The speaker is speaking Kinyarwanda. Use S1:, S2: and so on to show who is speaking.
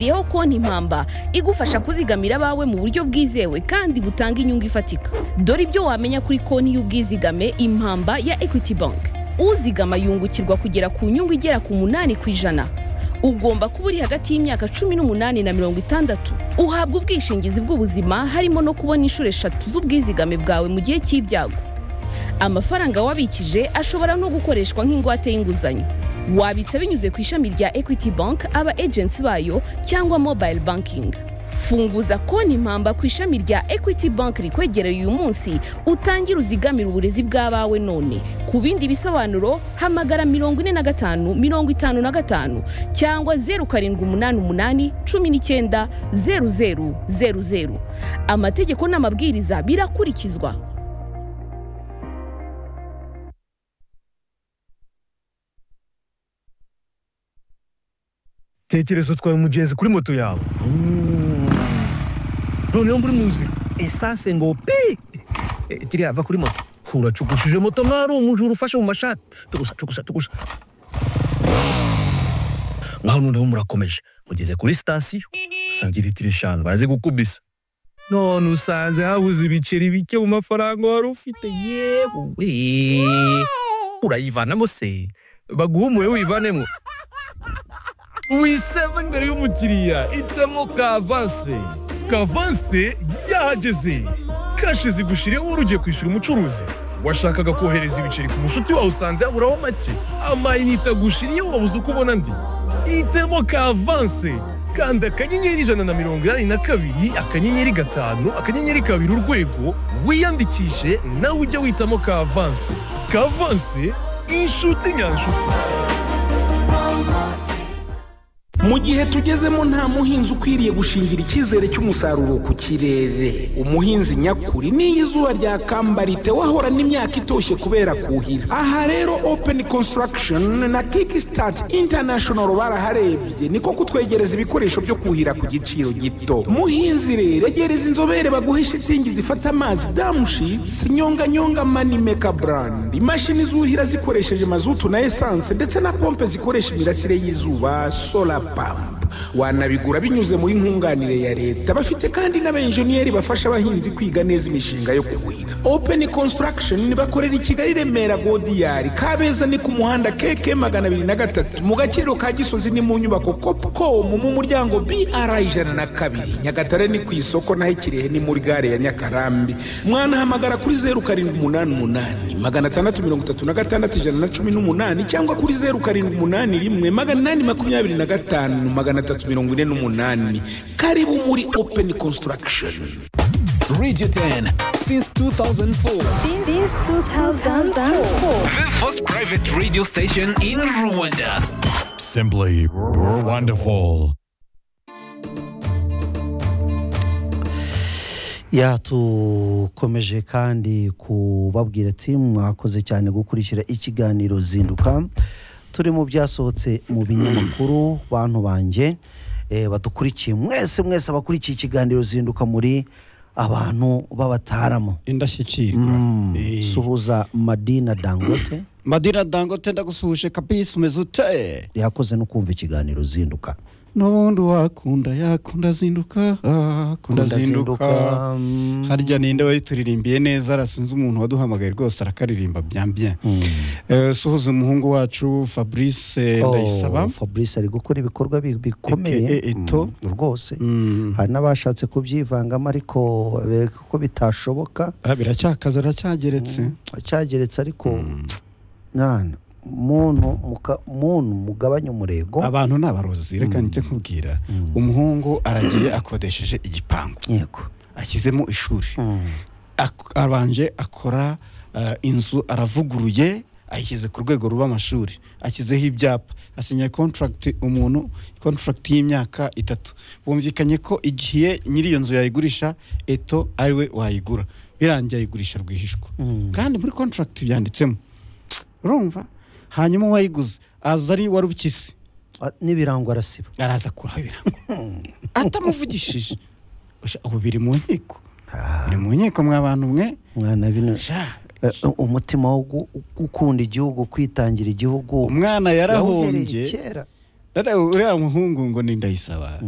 S1: twashyiriyeho konti impamba igufasha kuzigamira abawe mu buryo bwizewe kandi butanga inyungu ifatika dore ibyo wamenya kuri konti y'ubwizigame impamba ya equity bank uzigama yungukirwa kugera ku nyungu igera ku munani ku ijana ugomba kuba uri hagati y'imyaka cumi n'umunani na mirongo itandatu uhabwa ubwishingizi bw'ubuzima harimo no kubona inshuro eshatu z'ubwizigame bwawe mu gihe cy'ibyago amafaranga wabikije ashobora no gukoreshwa nk'ingwate y'inguzanyo wabitsa binyuze ku ishami rya equity bank aba agency bayo cyangwa mobile banking funguza konti impamba ku ishami rya equity bank rikwegereye uyu munsi utangire uzigamire uburezi bw'abawe none ku bindi bisobanuro hamagara mirongo ine na gatanu mirongo itanu na gatanu cyangwa zeru karindwi umunani umunani cumi n'icyenda zeru zeru zeru zeru amategeko n'amabwiriza birakurikizwa
S2: tekereza utwaye umugenzi kuri moto yawe noneho muri mu nzira esanse ngo pi Eh, kiriya va kuri moto uracukushije moto mwari umujura ufashe mu mashati tugusa tugusa tugusa ngaho noneho murakomeje mugeze kuri sitasiyo usanga litiro eshanu baraze gukubisa none usanze habuze ibiceri bike mu mafaranga wari ufite yewe urayivanamo se baguhumure wivanemo wiseva imbere y'umukiriya itemo kavanse kavanse yahageze kashi zigushiriyeho urugiye kwishyura umucuruzi washakaga kohereza ibiceri ku mushuti wawe usanze yaburaho make amayinite agushiriyeho wabuze uko ubona andi itemo kavanse kanda akanyenyeri ijana na mirongo inani na kabiri akanyenyeri gatanu akanyenyeri kabiri urwego wiyandikishe nawe ujye witamo kavanse kavanse inshuti nyanshuti
S3: mu gihe tugezemo nta muhinzi ukwiriye gushingira icyizere cy'umusaruro ku kirere umuhinzi nyakuri n'iyo izuba ryakamba ritewahorana imyaka itoshye kubera kuhira aha rero open construction na kickstart international baraharebye niko kutwegereza ibikoresho byo kuhira ku giciro gito muhinzi rero egereza inzobere baguhe shitingi zifata amazi damushitsi nyonganyonga manimeka brand imashini zuhira zikoresheje mazutu na esanse ndetse na pompe zikoresha imirasire y'izuba solar pump wanabigura binyuze muri nkunganire ya leta bafite kandi n'abenjeniyeri bafasha abahinzi kwiga neza imishinga yo kuhira open construction bakorera i kigali remera godiyari kabeza ni ku muhanda keke magana abiri na gatatu mu gakiriro ka gisozi ni mu nyubako copcom mu muryango br ijana na kabiri nyagatare ni ku isoko naho ikirehe ni muri gare ya nyakarambi mwanahamagara kuri zeru karindwi umunani umunani magana atandatu mirongo itatu na gatandatu ijana na cumi n'umunani cyangwa kuri zeru karindwi umunani rimwe magana inani makumyabiri na gatanu magana atatu mirongo ine n'umunani karibu muri open construction
S4: Radio 10 since 2004.
S5: Since 2004.
S4: The first private radio station in Rwanda.
S6: Simply wonderful.
S7: ya tukomeje kandi kubabwira ati mwakoze cyane gukurikira ikiganiro zinduka turi mu byasohotse mu binyamakuru bantu banjye eh, badukurikiye mwese mwese abakurikiye ikiganiro zinduka muri abantu b'abataramu
S8: indashyikirwa
S7: Mm,
S8: Eh,
S7: suhuza madina dangote
S8: madina dangote ndagusuhuje kabisa umeze ute
S7: yakoze no kumva ikiganiro zinduka
S8: n'ubundi wakunda yakunda azinduka akunda
S7: Kunda
S8: azinduka
S7: mm.
S8: harya ninde wayituririmbiye neza arasinze umuntu waduhamagaye rwose arakaririmba byambye Eh, suhuza umuhungu wacu fabrice
S7: Oh,
S8: ndayisaba
S7: fabrice ari gukora ibikorwa bi- bikomeye
S8: AKA Eto.
S7: mm, rwose
S8: Mm.
S7: hari n'abashatse kubyivangamo ariko bereka ko bitashoboka
S8: Ah, biracyakaze aracyageretse
S7: cyageretse ariko mwana muntu muka- muntu mugabanye umurego
S8: abantu ni abarozi reka nite kubwira umuhungu aragiye akodesheje igipangu
S7: yego
S8: ashyizemo ishuri
S7: Mm.
S8: Ak- abanje akora eh, inzu aravuguruye ayishyize ku rwego ruba amashuri ashyizeho ibyapa asinya contract umuntu contract y'imyaka itatu bumvikanye ko igihe nyiri iyo nzu yayigurisha eto ariwe wayigura birangiye ayigurisha rwihishwa
S7: Mm.
S8: kandi muri contract byanditsemo urumva hanyuma uwayiguze aza ari warubukisi
S7: Ah, n'ibirango arasiba
S8: araza akuraho ibirango atamuvugishije Usha- ubu biri mu nkiko biri mu nkiko mwa bantu mwe
S7: mwana bino
S8: sha
S7: eh, umutima wo gu- gukunda igihugu kwitangira igihugu
S8: umwana
S7: yawuhereye
S8: yarahombye
S7: kera
S8: Dada, uriya muhungu ngo ni ndayisaba